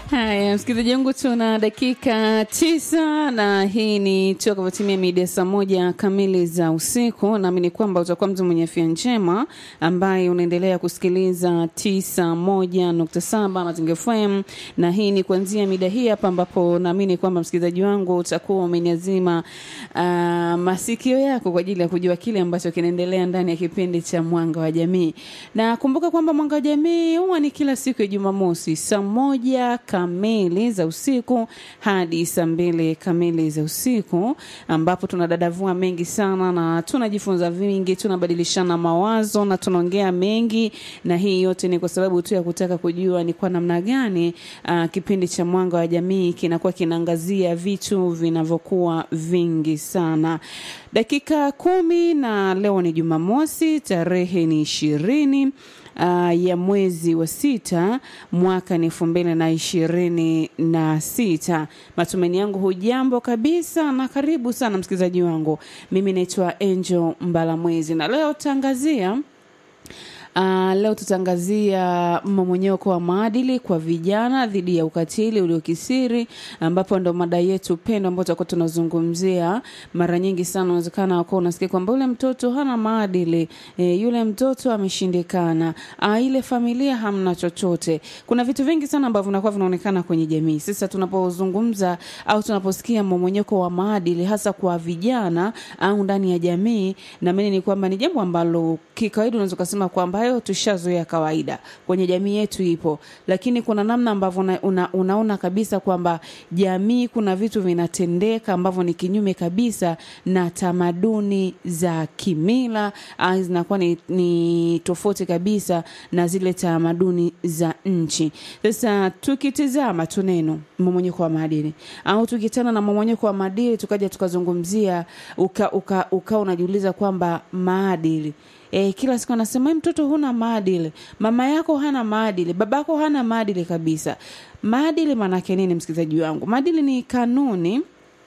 Haya, msikilizaji wangu, tuna dakika tisa na hii ni tuakavyotimia mida saa moja kamili za usiku. Naamini kwamba utakuwa mtu mwenye afya njema ambaye unaendelea kusikiliza tisa moja nukta saba Mazingira FM, na hii ni kuanzia mida hii hapa, ambapo naamini kwamba msikilizaji wangu utakuwa umeniazima uh, masikio yako kwa ajili ya kujua kile ambacho kinaendelea ndani ya kipindi cha Mwanga wa Jamii, na kumbuka kwamba Mwanga wa Jamii huwa ni kila siku ya Jumamosi saa moja kamili za usiku hadi saa mbili kamili za usiku ambapo tunadadavua mengi sana na tunajifunza vingi, tunabadilishana mawazo na tunaongea mengi, na hii yote ni kwa sababu tu ya kutaka kujua ni kwa namna gani uh, kipindi cha Mwanga wa Jamii kinakuwa kinaangazia vitu vinavyokuwa vingi sana. Dakika kumi na leo ni Jumamosi, tarehe ni ishirini uh, ya mwezi wa sita mwaka ni elfu mbili na ishirini na sita. Matumaini yangu hujambo kabisa na karibu sana msikilizaji wangu. Mimi naitwa Angel Mbalamwezi na leo tangazia Uh, leo tutaangazia mmomonyoko wa maadili kwa vijana dhidi ya ukatili uliokisiri, ambapo ndo mada yetu pendwa ambayo tutakuwa tunazungumzia. Mara nyingi sana unawezekana wako unasikia kwamba yule mtoto hana maadili e, yule mtoto ameshindikana, uh, ile familia hamna chochote. Kuna vitu vingi sana ambavyo vinakuwa vinaonekana kwenye jamii. Sasa tunapozungumza au tunaposikia mmomonyoko wa maadili hasa kwa vijana au ndani ya jamii, naamini ni kwamba ni jambo ambalo kikawaida unaweza kusema kwamba hayo tushazoea kawaida kwenye jamii yetu ipo, lakini kuna namna ambavyo una, una, unaona kabisa kwamba jamii kuna vitu vinatendeka ambavyo ni kinyume kabisa na tamaduni za kimila, ah, zinakuwa ni, ni tofauti kabisa na zile tamaduni za nchi. Sasa tukitizama tu neno mmomonyoko wa maadili au tukitana na mmomonyoko wa maadili tukaja tukazungumzia uka, uka, uka unajiuliza kwamba maadili E, kila siku anasema mtoto huna maadili, mama yako hana maadili, babako hana maadili kabisa. Maadili maanake nini, msikilizaji wangu? Maadili ni kanuni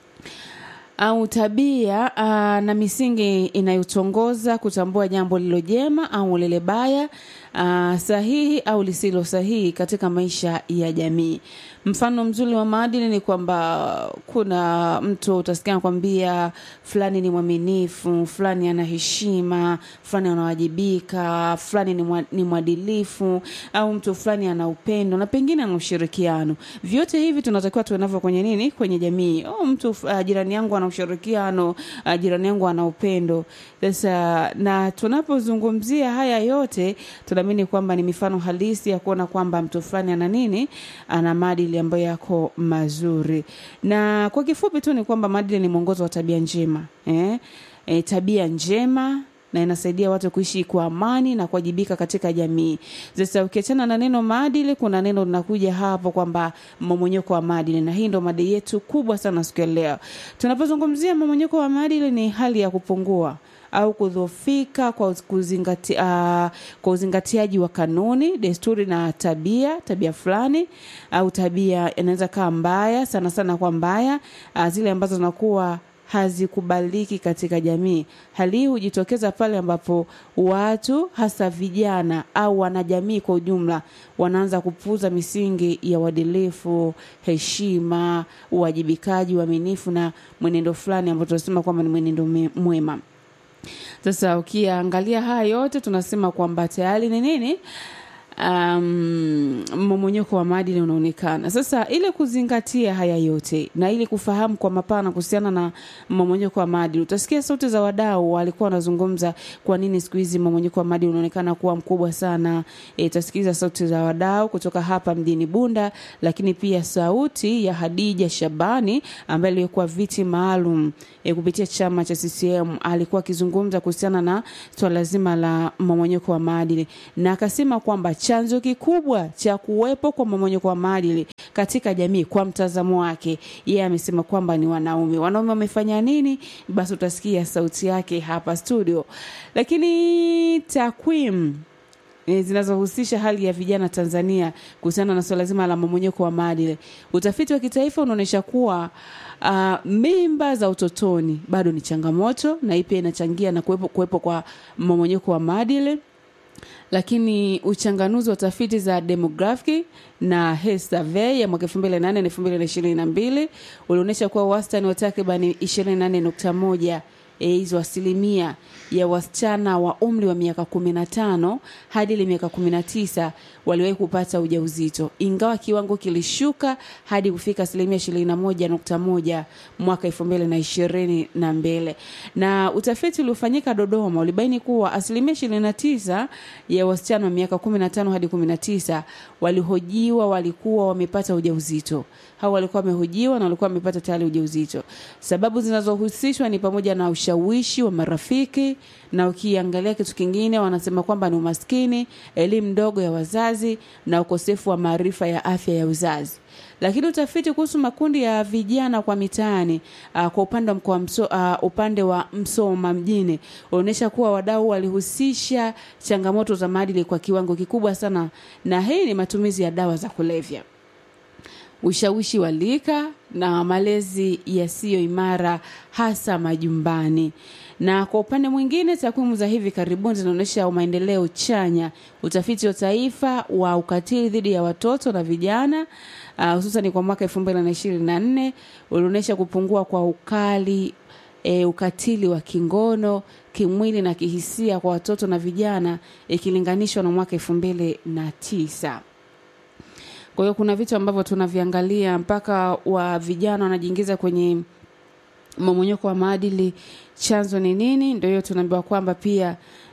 au tabia aa, na misingi inayotongoza kutambua jambo lilo jema au lile baya, aa, sahihi au lisilo sahihi katika maisha ya jamii. Mfano mzuri wa maadili ni kwamba kuna mtu utasikia anakwambia fulani ni mwaminifu, fulani ana heshima, fulani anawajibika, fulani ni, mwa, ni mwadilifu au mtu fulani ana upendo na pengine ana ushirikiano. Vyote hivi tunatakiwa tuwe navyo kwenye nini? Kwenye jamii. Oh, mtu uh, jirani yangu ana ushirikiano, uh, jirani yangu ana upendo. Sasa na tunapozungumzia haya yote tunaamini kwamba ni mifano halisi ya kuona kwamba mtu fulani ana nini? Ana maadili ambayo yako mazuri. Na kwa kifupi tu ni kwamba maadili ni mwongozo wa tabia njema. Eh? E, tabia njema na inasaidia watu kuishi kwa amani na kuwajibika katika jamii. Sasa ukiachana na neno maadili, kuna neno linakuja hapo kwamba mmomonyoko wa maadili, na hii ndo mada yetu kubwa sana siku ya leo. Tunapozungumzia mmomonyoko wa maadili, ni hali ya kupungua au kudhoofika kwa, kuzingati, uh, kwa uzingatiaji wa kanuni, desturi na tabia tabia fulani au tabia inaweza kaa mbaya sana sana kwa mbaya, uh, zile ambazo zinakuwa hazikubaliki katika jamii. Hali hii hujitokeza pale ambapo watu hasa vijana au wanajamii kwa ujumla wanaanza kupuuza misingi ya uadilifu, heshima, uwajibikaji, uaminifu na mwenendo fulani ambao tunasema kwamba ni mwenendo mwema. Sasa ukiangalia haya yote tunasema kwamba tayari ni nini? Um, mmomonyoko wa maadili unaonekana sasa. Ili kuzingatia haya yote na ili kufahamu kwa mapana kuhusiana na mmomonyoko wa maadili, utasikia sauti za wadau walikuwa wanazungumza kwa nini siku hizi mmomonyoko wa maadili unaonekana kuwa mkubwa sana. E, utasikiliza sauti za wadau kutoka hapa mjini Bunda, lakini pia sauti ya Hadija Shabani ambaye alikuwa viti maalum e, kupitia chama cha CCM alikuwa akizungumza kuhusiana na swala zima la mmomonyoko wa maadili na akasema kwamba chanzo kikubwa cha kuwepo kwa mmomonyoko wa maadili katika jamii, kwa mtazamo wake yeye, amesema kwamba ni wanaume. Wanaume wamefanya nini? Basi utasikia sauti yake hapa studio. Lakini takwimu zinazohusisha hali ya vijana Tanzania kuhusiana na swala zima la mmomonyoko wa maadili, utafiti wa kitaifa unaonyesha kuwa uh, mimba za utotoni bado ni changamoto, na hii pia inachangia na kuwepo, kuwepo kwa mmomonyoko wa maadili lakini uchanganuzi wa tafiti za demographic na Health Survey ya mwaka 2008 na 2022 ulionyesha kuwa wastani wa takribani 28.1 hizo asilimia ya wasichana wa umri wa miaka 15 hadi ile miaka 19 waliwahi kupata ujauzito, ingawa kiwango kilishuka hadi kufika asilimia 21.1 mwaka 2022. Na utafiti uliofanyika Dodoma ulibaini kuwa asilimia 29 ya wasichana wa miaka 15 hadi 19 walihojiwa walikuwa wamepata ujauzito. Hao walikuwa wamehojiwa na walikuwa wamepata tayari ujauzito. Sababu zinazohusishwa ni pamoja na ushawishi wa marafiki, na ukiangalia kitu kingine wanasema kwamba ni umaskini, elimu ndogo ya wazazi na ukosefu wa maarifa ya afya ya uzazi. Lakini utafiti kuhusu makundi ya vijana kwa mitaani uh, kwa upande wa mkoa mso, uh, upande wa Msoma mjini unaonyesha kuwa wadau walihusisha changamoto za maadili kwa kiwango kikubwa sana, na hii ni matumizi ya dawa za kulevya ushawishi wa lika na malezi yasiyo imara hasa majumbani. Na kwa upande mwingine, takwimu za hivi karibuni zinaonyesha maendeleo chanya. Utafiti wa taifa wa ukatili dhidi ya watoto na vijana uh, hususan kwa mwaka 2024 ulionyesha kupungua kwa ukali E, ukatili wa kingono kimwili na kihisia kwa watoto na vijana ikilinganishwa na mwaka elfu mbili na tisa. Kwa hiyo kuna vitu ambavyo tunaviangalia mpaka wa vijana wanajiingiza kwenye mmomonyoko wa maadili. Chanzo ni nini? Ndio hiyo tunaambiwa kwamba pia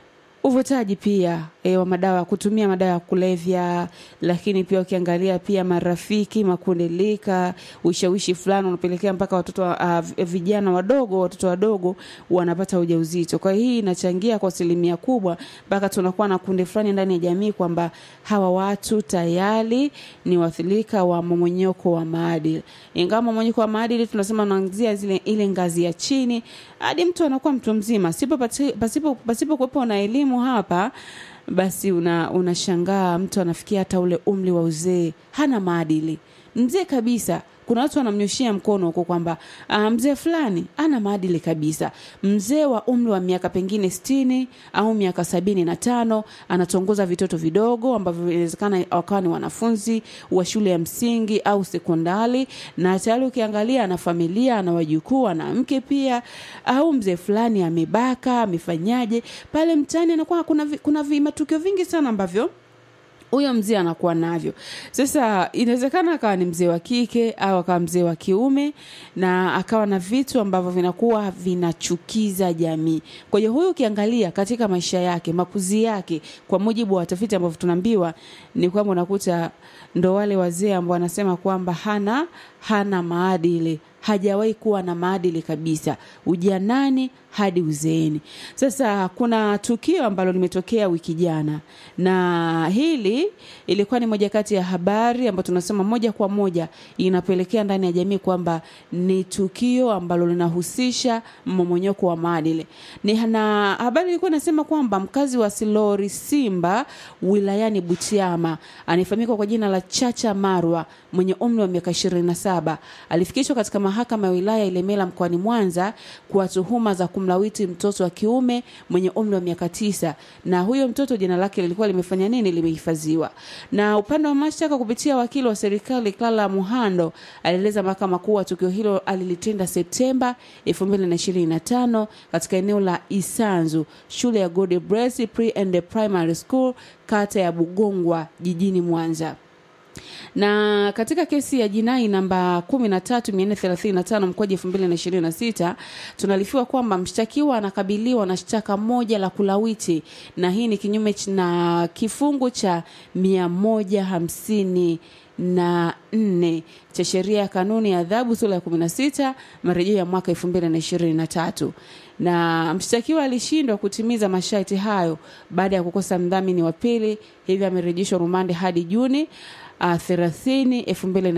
uvutaji pia e, wa madawa kutumia madawa ya kulevya, lakini pia ukiangalia pia marafiki, makundi lika, ushawishi fulani unapelekea mpaka watoto uh, vijana wadogo, watoto wadogo wanapata ujauzito. Kwa hiyo hii inachangia kwa asilimia kubwa mpaka tunakuwa na kundi fulani ndani ya jamii kwamba hawa watu tayari ni waathirika wa mmomonyoko wa maadili. Ingawa mmomonyoko wa maadili tunasema unaanzia zile ile ngazi ya chini hadi mtu anakuwa mtu mzima, sipo pasipo pasipo kuwepo na elimu hapa basi unashangaa una mtu anafikia hata ule umri wa uzee hana maadili, mzee kabisa. Kuna watu wanamnyoshia mkono huko kwamba uh, mzee fulani ana maadili kabisa. Mzee wa umri wa miaka pengine sitini au miaka sabini na tano anatongoza vitoto vidogo ambavyo inawezekana wakawa ni wanafunzi wa shule ya msingi au sekondari, na tayari ukiangalia ana familia, ana wajukuu, ana mke pia. Au mzee fulani amebaka, amefanyaje pale mtaani, anakuwa kuna, kuna matukio vingi sana ambavyo huyo mzee anakuwa navyo. Sasa inawezekana akawa ni mzee wa kike au akawa mzee wa kiume, na akawa na vitu ambavyo vinakuwa vinachukiza jamii. Kwa hiyo huyu ukiangalia katika maisha yake, makuzi yake, kwa mujibu wa tafiti ambavyo tunaambiwa ni kwamba unakuta ndo wale wazee ambao wanasema kwamba hana hana maadili hajawahi kuwa na maadili kabisa ujanani hadi uzeeni. Sasa kuna tukio ambalo limetokea wiki jana, na hili ilikuwa ni moja kati ya habari ambayo tunasema moja kwa moja inapelekea ndani ya jamii kwamba ni tukio ambalo linahusisha mmomonyoko wa maadili. Ni na habari ilikuwa inasema kwamba mkazi wa Silori Simba wilayani Butiama anayefahamika kwa jina la Chacha Marwa mwenye umri wa miaka 27 alifikishwa katika mahakama ya wilaya Ilemela mkoani Mwanza kwa tuhuma za kumlawiti mtoto wa kiume mwenye umri wa miaka tisa, na huyo mtoto jina lake lilikuwa limefanya nini, limehifadhiwa. Na upande wa mashtaka kupitia wakili wa serikali Clara Muhando alieleza mahakama kuwa tukio hilo alilitenda Septemba 2025 katika eneo la Isanzu, shule ya God Bless Pre and Primary School, kata ya Bugongwa, jijini Mwanza na katika kesi ya jinai namba 13435 mkoaji 2026 tunalifiwa kwamba mshtakiwa anakabiliwa na shtaka moja la kulawiti, na hii ni kinyume na kifungu cha 150 na nne cha sheria ya kanuni ya adhabu sura ya 16 marejeo ya mwaka 2023 na mshtakiwa alishindwa kutimiza masharti hayo baada ya kukosa mdhamini wa pili, hivyo amerejeshwa rumande hadi Juni uh, 30 2000